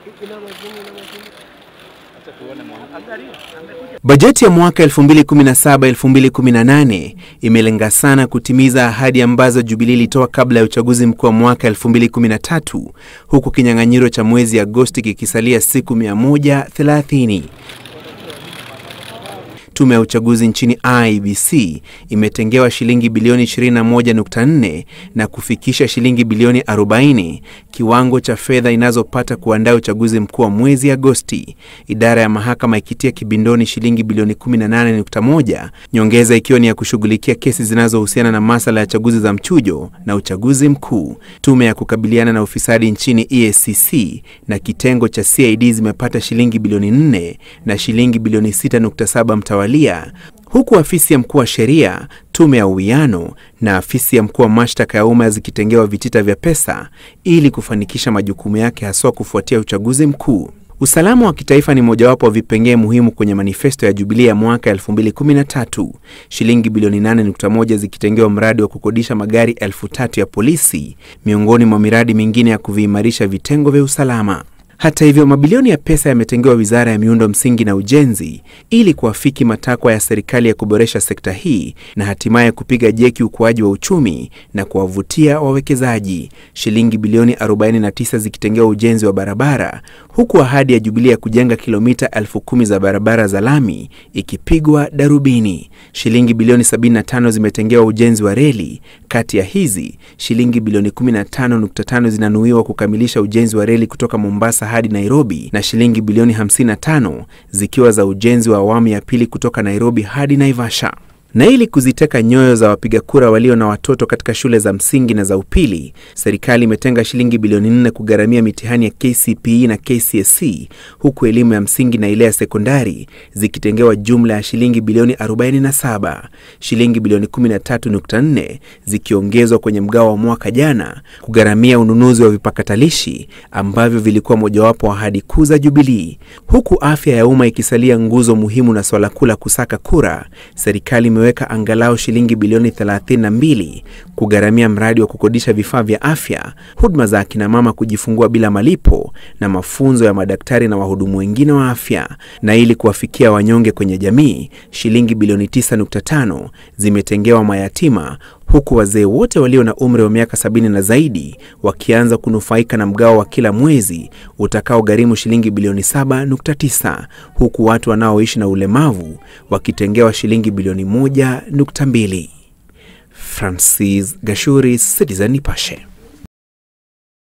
Bajeti ya mwaka 2017-2018 imelenga sana kutimiza ahadi ambazo Jubilee ilitoa kabla ya uchaguzi mkuu wa mwaka 2013 huku kinyang'anyiro cha mwezi Agosti kikisalia siku 130. Tume ya uchaguzi nchini IEBC imetengewa shilingi bilioni 21.4 na kufikisha shilingi bilioni 40 kiwango cha fedha inazopata kuandaa uchaguzi mkuu wa mwezi Agosti. Idara ya mahakama ikitia kibindoni shilingi bilioni 18.1, nyongeza ikiwa ni ya kushughulikia kesi zinazohusiana na masala ya chaguzi za mchujo na uchaguzi mkuu. Tume ya kukabiliana na ufisadi nchini EACC na kitengo cha CID zimepata shilingi bilioni 4 na shilingi bilioni 6.7 mtawalia huku afisi ya mkuu wa sheria, tume ya uwiano na afisi ya mkuu wa mashtaka ya umma zikitengewa vitita vya pesa ili kufanikisha majukumu yake haswa kufuatia uchaguzi mkuu. Usalama wa kitaifa ni mojawapo wa vipengee muhimu kwenye manifesto ya Jubilee ya mwaka 2013, shilingi bilioni 8.1 zikitengewa mradi wa kukodisha magari elfu tatu ya polisi miongoni mwa miradi mingine ya kuviimarisha vitengo vya usalama. Hata hivyo, mabilioni ya pesa yametengewa wizara ya miundo msingi na ujenzi ili kuafiki matakwa ya serikali ya kuboresha sekta hii na hatimaye kupiga jeki ukuaji wa uchumi na kuwavutia wawekezaji, shilingi bilioni 49 zikitengewa ujenzi wa barabara, huku ahadi ya Jubilee ya kujenga kilomita elfu kumi za barabara za lami ikipigwa darubini. Shilingi bilioni 75 zimetengewa ujenzi wa reli. Kati ya hizi, shilingi bilioni 15.5 zinanuiwa kukamilisha ujenzi wa reli kutoka Mombasa hadi Nairobi na shilingi bilioni 55 zikiwa za ujenzi wa awamu ya pili kutoka Nairobi hadi Naivasha. Na ili kuziteka nyoyo za wapiga kura walio na watoto katika shule za msingi na za upili, serikali imetenga shilingi bilioni 4 kugharamia mitihani ya KCPE na KCSE, huku elimu ya msingi na ile ya sekondari zikitengewa jumla ya shilingi bilioni 47, shilingi bilioni 13.4 zikiongezwa kwenye mgao wa mwaka jana kugharamia ununuzi wa vipakatalishi ambavyo vilikuwa mojawapo wa ahadi kuu za Jubilee. Huku afya ya umma ikisalia nguzo muhimu na swala kuu la kusaka kura, serikali imeweka angalau shilingi bilioni 32 kugharamia mradi wa kukodisha vifaa vya afya, huduma za akina mama kujifungua bila malipo na mafunzo ya madaktari na wahudumu wengine wa afya. Na ili kuwafikia wanyonge kwenye jamii, shilingi bilioni 9.5 zimetengewa mayatima huku wazee wote walio na umri wa miaka sabini na zaidi wakianza kunufaika na mgao wa kila mwezi utakaogharimu shilingi bilioni 7.9 huku watu wanaoishi na ulemavu wakitengewa shilingi bilioni 1.2. Francis Gashuri, Citizen Nipashe.